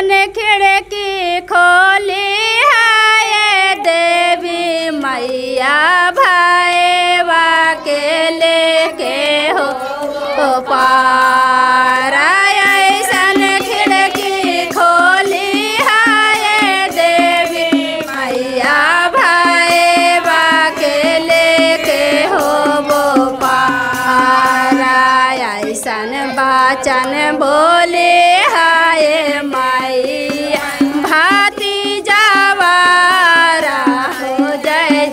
ऐसन खिड़की खोली है देवी मैया भैया के लेके हो हो पारा ऐसन खिड़की खोली है देवी मैया भैया के लेके हो वो पारा ऐसन बाचन बोले हाय मैया भाती जवारा हो जय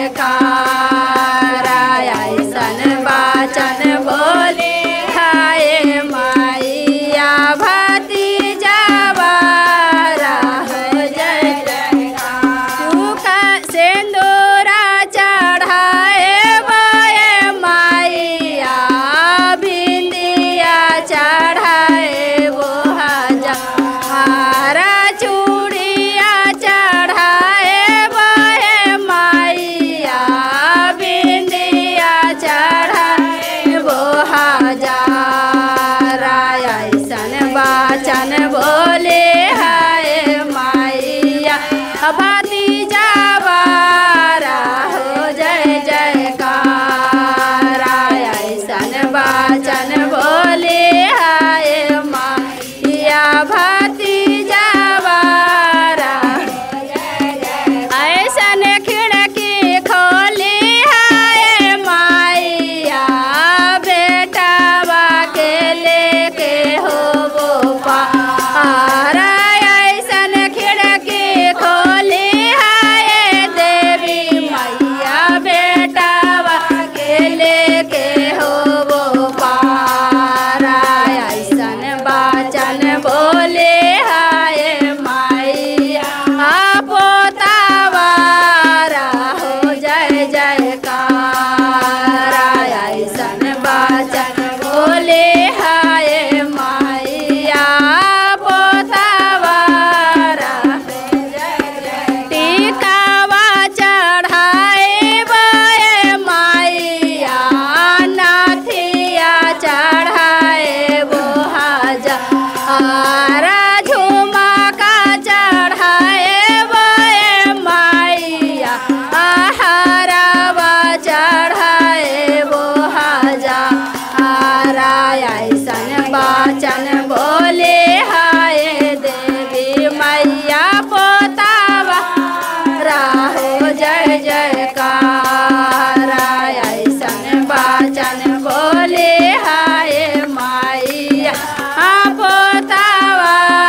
जयकार ऐसन बाचन बोले हाय मैया भाती जवारा हो जय जयकार सूखा सिंदूरा चढ़ाए बोए मैया भिंदिया चढ़ाए वो हजारा चूड़िया चढ़ाए बोए मैया भिंदिया चढ़ाए वो हजारा ऐसन बाचन बोले हाय मैया भाती जावारा हो जय जयकार ऐसन बाचन बोले हाय मैया भाती जावारा ऐसन खिड़की खोली है मैया बेटावा के लेके हो वो पारा ऐसन खिड़की खोली है देवी मैया बेटावा के लेके हो वो पारा ऐसन बाचन बोले हाय मैया पोतावारा हो जय जयकार ऐसन बाचन बोले हाय मैया पोतावारा टीकावा चढ़ाए बे मैया नाथिया चढ़ाए वो हजारा झुमका चढ़ाए बे मैया आहारावा चढ़ाए वो हजारा ऐसन बाचन बोले हाय देवी मैया पोतावा राहो जय जयकार ऐसन बाचन बोले हाय मैया पोतावा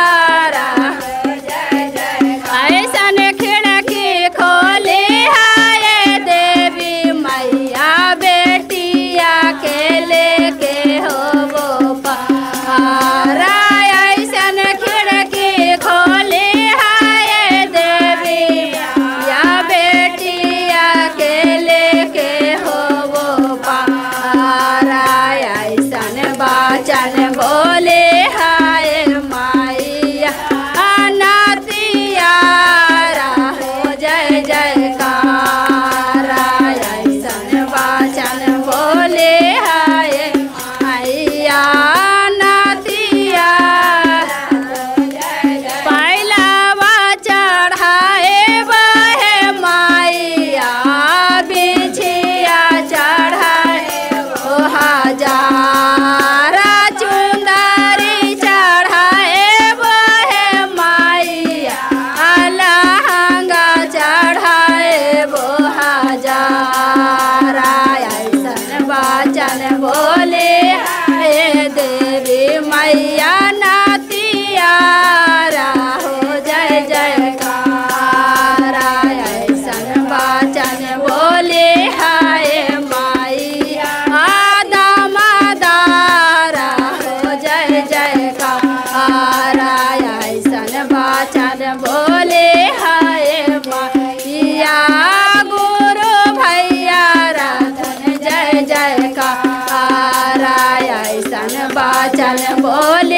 ऐसन खिड़की खोले हाय देवी मैया बेटिया के लेके हो वो पारा ऐसन खिड़की खोले हाय देवी या बेटिया के लेके हो वो पारा ऐसन बाचन बोले हाय मैया अनाथिया हो जय जयकार ऐसन बाचन बोले हाय मैया नातिया पहिलावा चढ़ाए बहे मैया बिछिया चढ़ाए ओ हजारा चुंदरी चढ़ाए बहे मैया अलहंगा चढ़ाए वो हजारा ऐसन बाचन बोले हे देवी मैया नातिया हो जय जयकार ऐसन बाचन बोले हाय मैया दामादारा हो जय जयकार ऐसन बाचन बोले हाय मैया गुरु भैया राधन जय जयकार ऐसन बाचन बोले